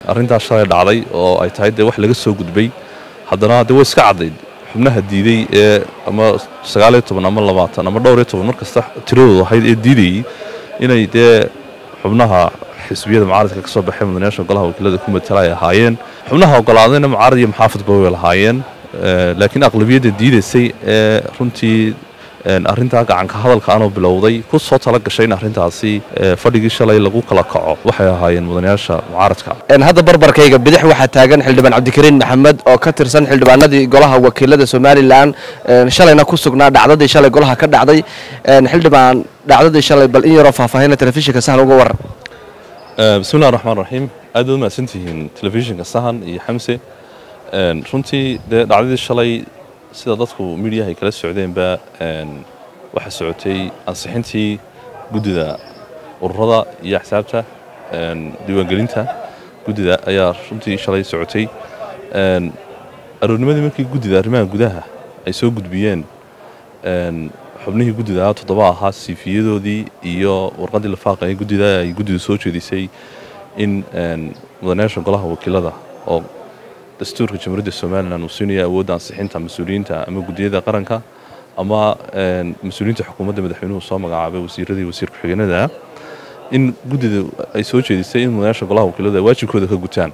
arrintaas shalay dhacday oo ay tahay dee wax laga soo gudbay haddana dee way iska caddayd xubnaha diiday ee ama sagaaliyo toban ama labaatan ama dhowr iyo toban mar kasta tiradoodu ahayd ee diidayey inay dee xubnaha xisbiyada mucaaradka ka soo baxay mudanayaasha golaha wakiilada ku matala ay ahaayeen xubnaha ogolaadayna mucaarad iyo muxaafadba way lahaayeen laakiin aqlabiyadda diidaysay ee runtii arrintaa gacanka hadalka anoo bilowday ku soo tala gashay in arrintaasi fadhigii shalay lagu kala kaco waxay ahaayeen mudanayaasha mucaaradka hadda barbarkayga bidix waxaa taagan xildhibaan cabdikariin maxamed oo ka tirsan xildhibaanadii golaha wakiilada somalilan shalayna ku sugnaa dhacdadii shalay golaha ka dhacday xildhibaan dhacdadii shalay bal in yaroo faahfaahina telefishinka sahan uga waran bismillahi raxmaan raxiim aad baad mahadsantihiin telefishinka sahan iyo xamse runtii dee dhacdadii shalay sida dadku midiyaha ay kala socdeenba waxaa socotay ansixintii guddida ururada iyo axsaabta diiwaangelinta guddida ayaa runtii shalay socotay aroornimadii markii guddida arrimaha gudaha ay soo gudbiyeen xubnihii guddida toddoba ahaa siifiyadoodii iyo warqaddii lafaaqaya guddida ay guddidu soo jeedisay in mudanayaasha golaha wakiilada oo dastuurka jamhuuriyadda somalilan uu siinaya awoodda ansixinta mas-uuliyiinta ama guddiyada qaranka ama mas-uuliyiinta xukuumadda madaxweynuhu soo magacaabay wasiiradii wasiir ku-xigeenada in guddida ay soo jeedisay in mudanayaasha golaha wakiilada ay waajibkooda ka gutaan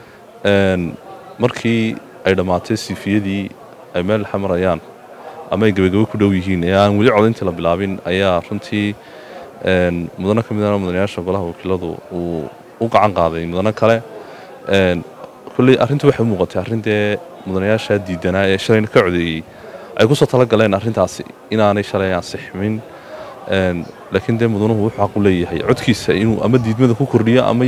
markii ay dhammaatay siifiyadii ay meel xamarayaan ama ay gebagabo ku dhow yihiin ee aan weli codayntii la bilaabin ayaa runtii mudano ka midana mudanayaasha golaha wakiiladu uu u gacan qaaday mudano kale kolley arrintu waxay u muuqatay arrin dee mudanayaasha diidanaa ee shalayna ka codeeyey ay ku soo tala galeen arrintaasi inaanay shalay ansixmin laakiin dee mudanuhu wuxuu xaq u leeyahay codkiisa inuu ama diidmada ku kordhiyo ama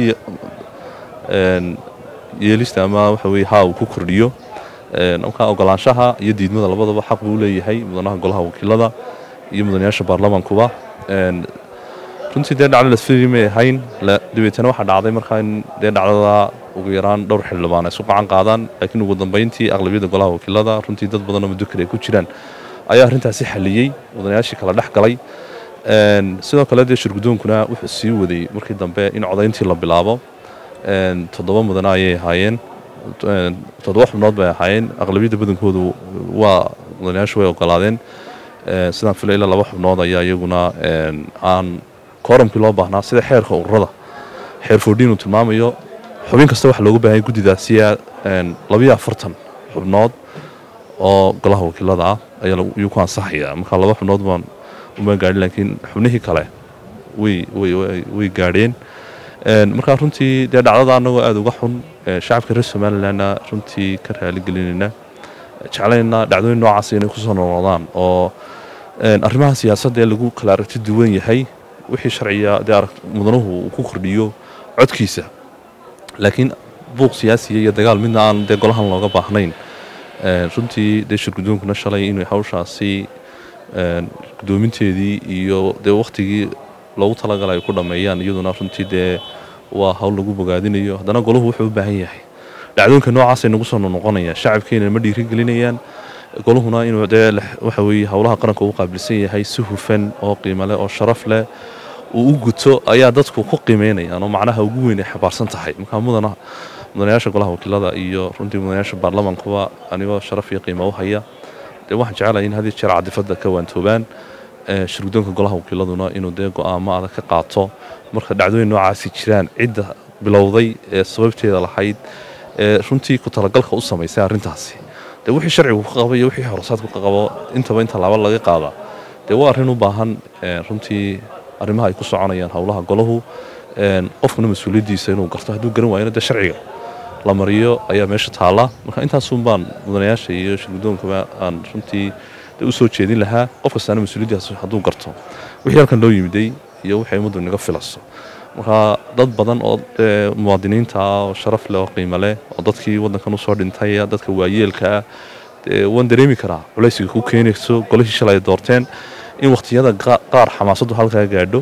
yeelista ama waxa weye haa uu ku kordhiyo markaa ogolaanshaha iyo diidmada labadaba xaq buu leeyahay mudanaha golaha wakiilada iyo mudanayaasha baarlamankuba runtii dee dhacdo lasfiri may ahayn dabeetana waxaa dhacday markaa in dee dhacdada ugu yaraan dhowr xildhibaan ay isu gacan qaadaan laakiin ugu dambayntii aqlabiyadda golaha wakiilada runtii dad badanoo mudokar ay ku jiraan ayaa arrintaasi xaliyey mudanayaashii kala dhex galay sidoo kale dee shirgudoonkuna wuxuu sii waday markii dambe in codayntii la bilaabo toddoba mudane ayay ahaayeen toddoba xubnood bay ahaayeen aqlabiyadda badankoodu waa mudanayaashu way ogolaadeen sidaan fila ilaa laba xubnood ayaa iyaguna aan kooramkii loo baahnaa sida xeerka ururada xeer foodhiin uu tilmaamayo xubin kasta waxaa loogu baahanya guddidaasiya labayo afartan xubnood oo golaha wakiilada ah ayuu ku ansaxaya markaa laba xubnood baan uma gaadhin laakiin xubnihii kale way gaadheen markaa runtii dee dhacdada annagoo aada uga xun shacabka reer somalilanna runtii ka raaligelinayna jeclayna dhacdooyin noocaas inay kusoo noqnoqdaan oo arrimaha siyaasadda ee lagu kala aragti duwan yahay wixii sharciga dee mudanuhu uu ku kordhiyo codkiisa laakiin buuq siyaasiya iyo dagaal midna aan dee golahan looga baahnayn runtii dee shirgudoonkuna shalay inay hawshaasi gudoominteedii iyo dee wakhtigii loogu talagalay ay ku dhammeeyaan iyaduna runtii dee waa hawl lagu bogaadinayo haddana golahu wuxuu u baahan yahay dhacdooyinka noocaasay nagu soo noqonayaan shacabkeena ma dhiirigelinayaan goluhuna inuu dee waxa weeye howlaha qaranka ugu qaabilsan yahay si hufan oo qiimo leh oo sharaf leh uu u guto ayaa dadku ku qiimeynayaan oo macnaha ugu weyn ay xabaarsan tahay markaa mudana mudanayaasha golaha wakiilada iyo runtii mudanayaasha baarlamankuba anigoo sharaf iyo qiimo u haya dee waxaan jecelahay in had iyo jeer cadifadda ka waantoobaan shirgudoonka golaha wakiiladuna inuu dee go'aamo adag ka qaato marka dhacdooyin noocaasi jiraan cidda bilowday ee sababteeda lahayd ee runtii ku talagalka u samaysay arrintaasi dee wixii sharcigu ka qabo iyo wixii horosaadku ka qabo intaba inta laaba laga qaada dee waa arrin u baahan runtii arrimaha ay ku soconayaan howlaha golahu qofkuna mas-uuliyaddiisa inuu garto hadduu garan waayona dee sharciga la mariyo ayaa meesha taalla marka intaasun baan mudanayaasha iyo shirgudoonkaba aan runtii u soo jeedin lahaa qof kastaana mas-uuliyaddaas hadduu garto wixii halkan loo yimiday iyo waxay ummaddu inaga filayso marka dad badan oo muwaadiniinta ah oo sharaf leh oo qiimo leh oo dadkii waddankan usoo dhintay dadka waayeelka ah waan dareemi karaa culaysiga ku keenayso golihii shalay ay doorteen in wakhtiyada qaar xamaasaddu halkaa gaadho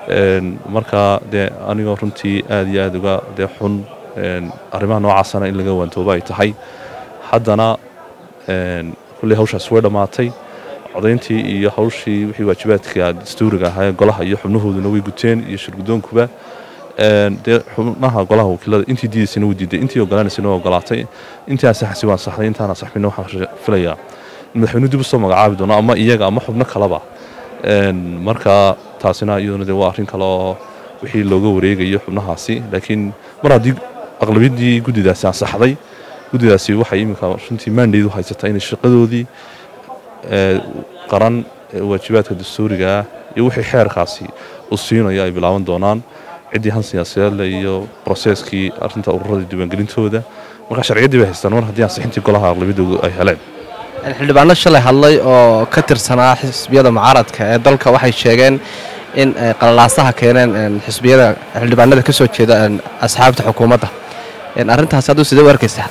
marka dee anigoo runtii aada iyo aada uga dee xun arrimaha noocaasana in laga waantooba ay tahay haddana kulley hawshaas way dhammaatay codayntii iyo hawshii wixii waajibaadka dastuuriga ahaa golaha iyo xubnahooduna way guteen iyo shirgudoonkuba dee xubnaha golaha wakiilada intii diidaysana wuu diiday intii ogolaanaysana waa ogolaatay intii asaxasi waan saxday intaan asaxbina waxaan filayaa in madaxweynuhu dib usoo magacaabi doono ama iyaga ama xubno kaleba marka taasina iyaduna dee waa arrin kale oo wixii looga wareegayo xubnahaasi laakiin mar haddii aqlabiyaddii guddidaasi ansaxday guddidaasi waxay iminka runtii maandheedu haysataa inay shaqadoodii qaran waajibaadka dastuuriga ah iyo wixii xeerkaasi u siinayo ay bilaaban doonaan ciddii han siyaasadeedle iyo broseskii arrinta ururada diiwaangelintooda marka sharciyaddii bay haystaan mar haddii ansixintii golaha aqlabiyadoodu ay heleen xildhibaano shalay hadlay oo ka tirsanaa xisbiyada mucaaradka ee dalka waxay sheegeen in qalalaasaha keeneen xisbiyada xildhibaanada ka soo jeeda asxaabta xukuumadda arrintaasi hadduu sidee u arkaysaa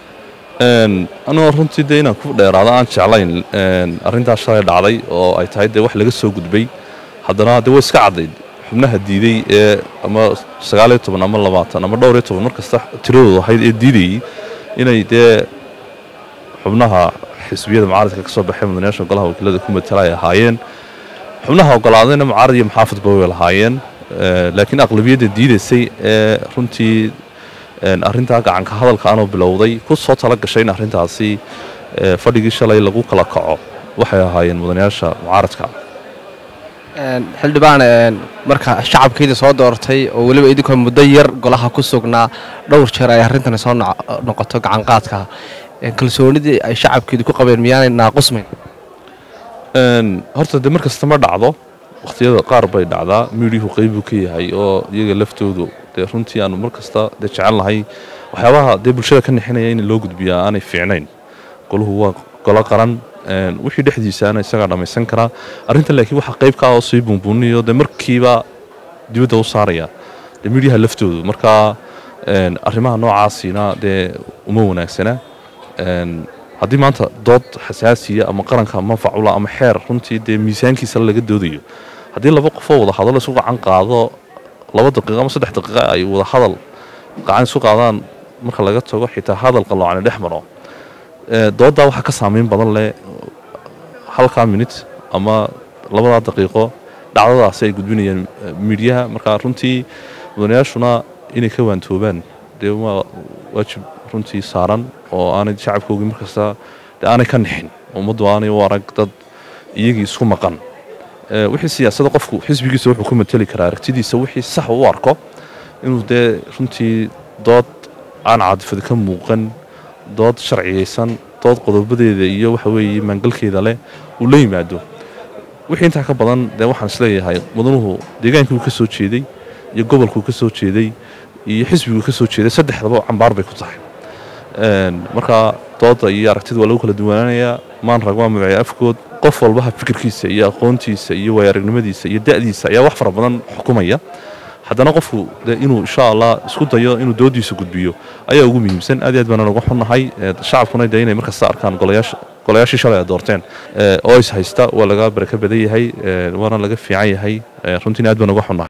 anigoo runtii dee inaan ku dheeraado aan jeclayn arrintaas shalay dhacday oo ay tahay dee wax laga soo gudbay haddana dee way iska caddayd xubnaha diiday ee ama sagaaliyo toban ama labaatan ama dhowr iyo toban mar kasta tiradoodu ahayd ee diidayey inay dee xubnaha xisbiyada mucaaradka ka soo baxay mudanayaasha golaha wakiilada ku matala ay ahaayeen xubnaha ogolaadayna mucaarad iyo muxaafadba way lahaayeen laakiin aqlabiyadda diidaysay ee runtii arrintaa gacanka hadalka anoo bilowday ku soo tala gashay in arrintaasi fadhigii shalay lagu kala kaco waxay ahaayeen mudanayaasha mucaaradka xildhibaan marka shacabkiida soo doortay oo weliba idinkoo muddo yar golaha ku sugnaa dhowr jeer ay arrintani soo noqoto gacanqaadka kalsoonidii ay shacabkiidu ku qabeen miyaanay naaqusmayn horta dee mar kasta ma dhacdo wakhtiyada qaar bay dhacdaa miidiyuhu qeybuu ka yahay oo iyaga laftoodu dee runtii aanu mar kasta dee jecel nahay waxyaabaha dee bulshada ka nixinaya in loo gudbiyaa aanay fiicnayn goluhu waa golo qaran wixii dhexdiisaana isagaa dhammaysan karaa arrintan laakiin waxaa qayb ka ah oo sii buunbuuniyo dee markiiba dibadda u saaraya dee miidyaha laftoodu marka arrimaha noocaasina dee uma wanaagsana haddii maanta dood xasaasiya ama qaranka manfacula ama xeer runtii dee miisaankiisa laga doodayo haddii laba qofoo wada hadal isu gacan qaado laba daqiiqo ama saddex daqiiqo ay wada hadal gacan isu qaadaan marka laga tago xitaa hadal qalloocani dhex maro dooddaa waxaa ka saameyn badan leh halkaa minut ama labadaa daqiiqo dhacdadaasi ay gudbinayaan miidyaha marka runtii mudanayaashuna inay ka waantoobaan dee waa waajib runtii saaran oo aanay shacabkoogii markasta dee aanay ka nixin ummaddu aanay u arag dad iyagii isku maqan wixii siyaasadda qofku xisbigiisa wuxuu ku mateli karaa aragtidiisa wixii sax u arko inuu dee runtii dood aan caadifada ka muuqan dood sharciyaysan dood qodobadeeda iyo waxa weeye maangalkeeda leh uu la yimaado wixii intaa ka badan dee waxaan isleeyahay mudanuhu deegaankii uu ka soo jeeday iyo gobolkuu ka soo jeeday iyo xisbiguu ka soo jeeday saddexdaba cambaar bay ku tahay marka dooda iyo aragtida waa lagu kala duwanaanayaa maan rag waa magacya afkood qof walbaha fikirkiisa iyo aqoontiisa iyo waayaragnimadiisa iyo da'diisa ayaa wax fara badan xukumaya haddana qofku de inuu insha allah isku dayo inuu doodiisa gudbiyo ayaa ugu muhiimsan aad iyo aad baana uga xunnahay shacabkuna de inay markasta arkaan golayaasha golayaashii shalay ay doorteen oo is haysta waa laga baraka badan yahay waana laga fiican yahay runtiina aad baan uga xunnahay